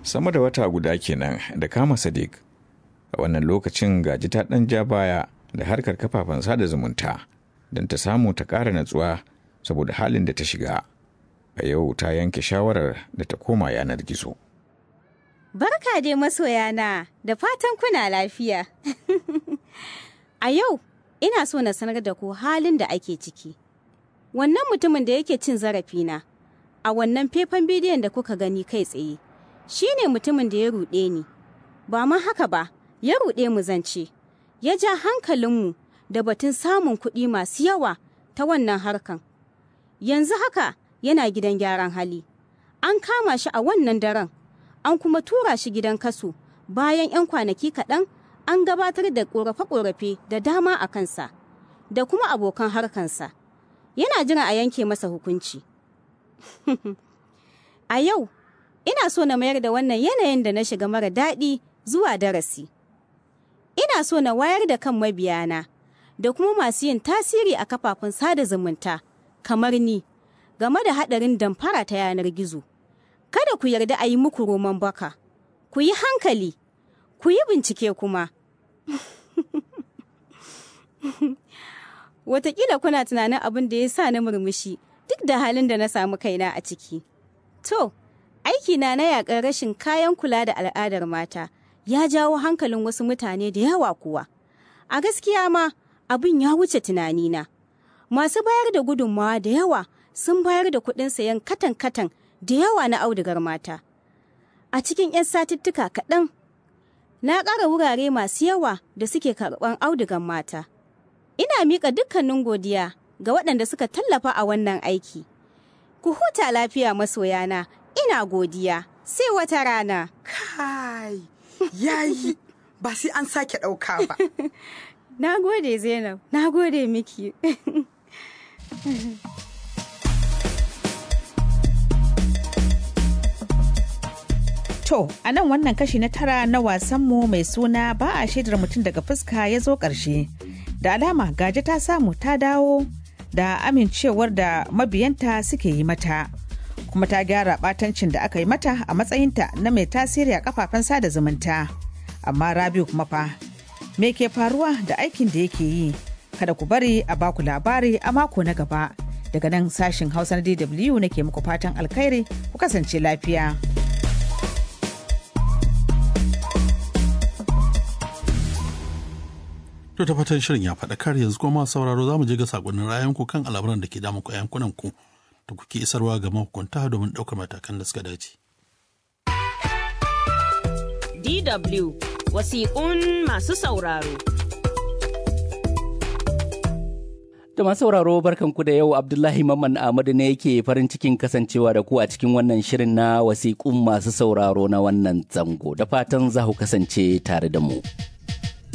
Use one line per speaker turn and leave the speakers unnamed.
sama da wata guda kenan da kama sadiq a wannan lokacin gaji ta ɗan ja baya da harkar kafafen sada zumunta don ta samu ta ƙara natsuwa saboda halin da ta shiga a yau ta yanke shawarar da ta koma yanar gizo
Barka dai masoyana da fatan kuna lafiya. a yau ina so na sanar da ku halin da ake ciki. Wannan mutumin da yake cin zarafina a wannan faifan bidiyon da kuka gani kai tsaye shi ne mutumin da ya ruɗe ni. Ba ma haka ba, ya ruɗe mu zance, ya ja hankalinmu da batun samun kuɗi masu yawa ta wannan harkan. Yanzu haka yana gidan gyaran hali. An kama shi a wannan daren. an kuma tura shi gidan kaso bayan 'yan kwanaki kaɗan an gabatar da ƙorafe-ƙorafe da dama a kansa da kuma abokan harkansa yana jira a yanke masa hukunci a yau ina so na mayar da wannan yanayin da na shiga mara daɗi zuwa darasi ina so na wayar da kan mabiyana da kuma masu yin tasiri a kafafen sada zumunta kamar ni game da haɗarin damfara ta yanar gizo. kada ku yarda a yi muku roman baka, ku yi hankali, ku yi bincike kuma. Wataƙila kuna tunanin abin da ya sa na murmushi duk da halin da na samu kaina a ciki. To, aikina na yaƙar rashin kayan kula da al'adar mata ya jawo hankalin wasu mutane da yawa kuwa. A gaskiya ma abin ya wuce tunanina. Masu bayar da gudunmawa da yawa sun bayar da kuɗin sayan katan-katan da yawa na audugar mata. A cikin 'yan satuttuka kaɗan, na ƙara wurare masu yawa da suke karɓan audugar mata. Ina miƙa dukkanin godiya ga waɗanda suka tallafa a wannan aiki. Ku huta lafiya masoyana, ina godiya, sai wata rana.
Kai, yayi, ba sai an sake ɗauka ba.
Na gode Zainab, na gode miki.
To, a nan wannan kashi na tara na wasanmu mai suna ba a shaidar mutum daga fuska ya zo ƙarshe. Da alama gaji ta samu ta dawo da amincewar da mabiyanta suke yi mata. Kuma ta gyara ɓatancin da aka yi mata a matsayinta na mai tasiri a kafafen sada zumunta. Amma Rabiu kuma fa, me ke faruwa da aikin da yake yi? Kada ku bari a baku labari a mako na gaba. Daga nan sashin Hausa na DW nake muku fatan alkhairi ku kasance lafiya.
To ta fatan shirin ya faɗakar yanzu kuma sauraro za mu je ga sakonnin ra'ayinku kan al'amuran da ke damu ku yankunan ku da kuke isarwa ga mahukunta domin ɗaukar matakan da suka dace.
DW wasiƙun masu sauraro.
Da masu sauraro barkanku da yau Abdullahi Mamman Ahmadu ne yake farin cikin kasancewa da ku a cikin wannan shirin na wasiƙun masu sauraro na wannan zango da fatan za ku kasance tare da mu.